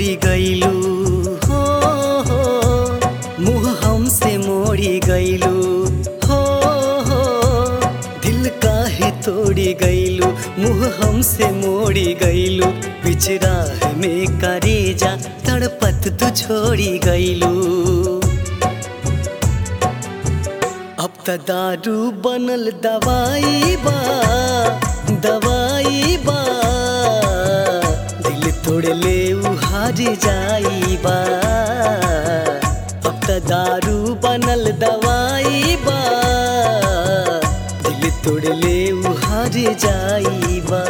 तोड़ी गईलू हो हो मुँह हमसे मोड़ी गईलू हो हो दिल काहे तोड़ी गईलू मुँह हमसे मोड़ी गईलू पिछराह में करेजा तड़पत तू छोड़ी गईलू अब त दारू बनल दवाई बा दवाई बा दिल तोड़ ले उहार जाई बा अब त दारू बनल दवाई बा दिल तोड़ ले उहार जाई बा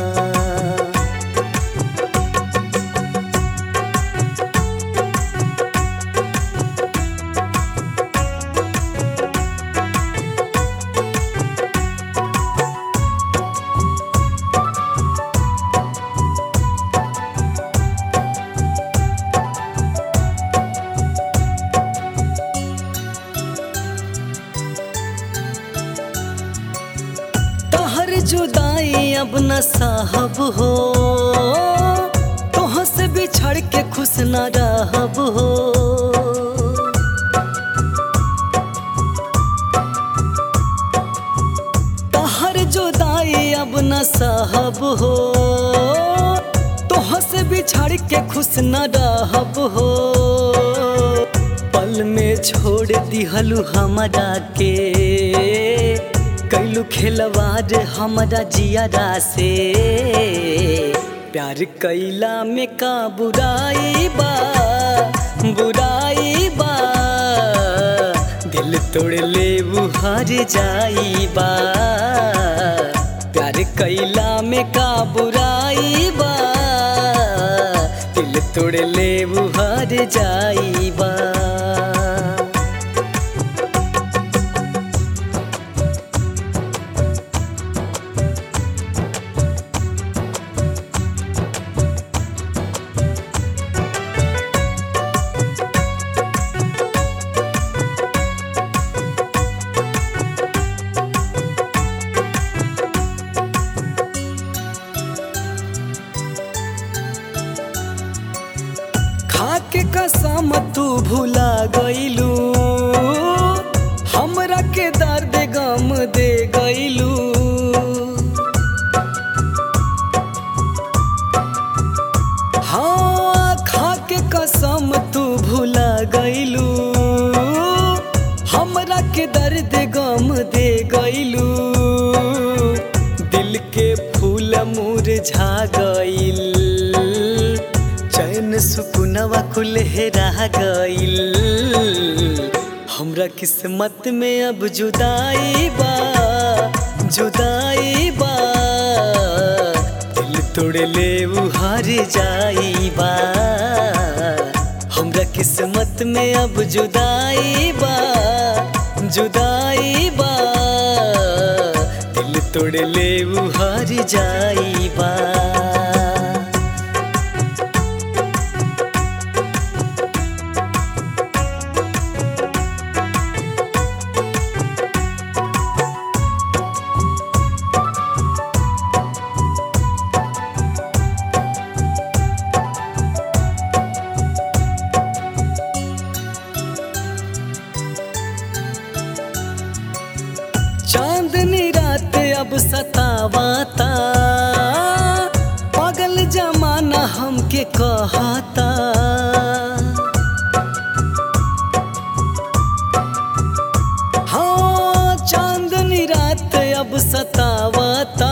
तोहर जुदाई अब न साहब हो तोह से बिछड़ के खुश न रहब हो तोहर जुदाई अब न साहब हो तोह से बिछड़ के खुश न रहब हो पल में छोड़ दिहलू हमरा के कैलू खेलवार हमरा जियारा से प्यार कैला में का बुराई बा बुराई बा दिल तोड़ ले बुहार जाई बा प्यार कैला में का बुराई बा दिल तोड़ ले बुहार जाई बा खाके कसम तू भुला गईलू हमरा के दर्द गम दे गईलू हाँ खाके कसम तू भुला गईलू हमरा के दर्द गम दे गईलू दिल के फूल मुरझा गईल चैन सुकुनवा कुल हेरा गईल हमरा किस्मत में अब जुदाई बा जुदाई बा दिल तोड़ ले उहार जाई बा हमरा किस्मत में अब जुदाई बा जुदाई बा दिल तोड़ ले उहार जाई बा चांदनी रात अब सतावाता पागल जमाना हमके कहता हाँ चांदनी रात अब सतावाता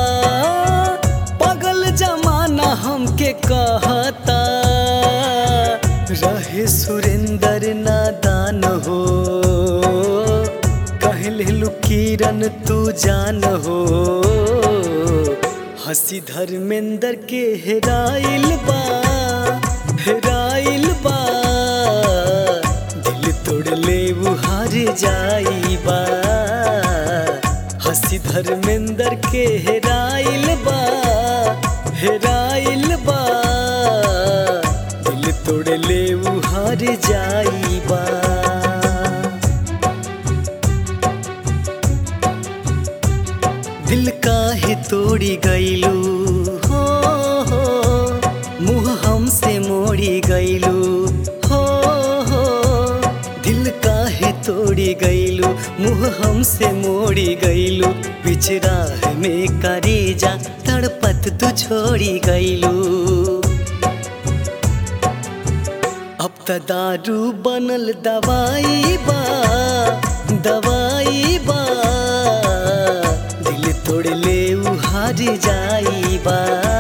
पागल जमाना हमके कहता रहे सुरेंद्र नादान हो कहलू किरण तू जान हो हंसी धर्मेंद्र के हेराइल बा हेराइल बा दिल तोड़ ले बुहार जाई बा हंसी धर्मेंद्र के हेराइल बा हेराइल बा दिल तोड़ ले बुहार जाई बा दिल काहे तोड़ी गईलू हो हो मुँह हमसे मोड़ी छोड़ी गईलू मुँह हमसे मोड़ी गईलू बीच राह में करेजा तड़पत तू छोड़ी गईलू अब त दारू बनल दवाई बा दवाई बा दिल तोड़ ले हार जाई बा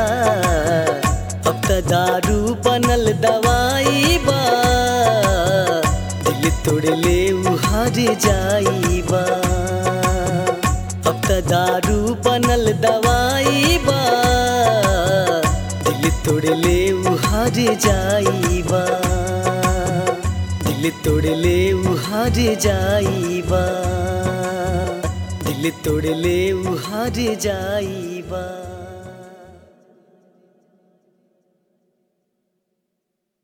अब त दारू बनल दवाई बा दिल तोड़ ले हार जाई बा अब त दारू बनल दवाई बा दिल तोड़ ले हार जाई बा दिल तोड़ ले हार जाई बा दिल तोड़ ले हार जाई बा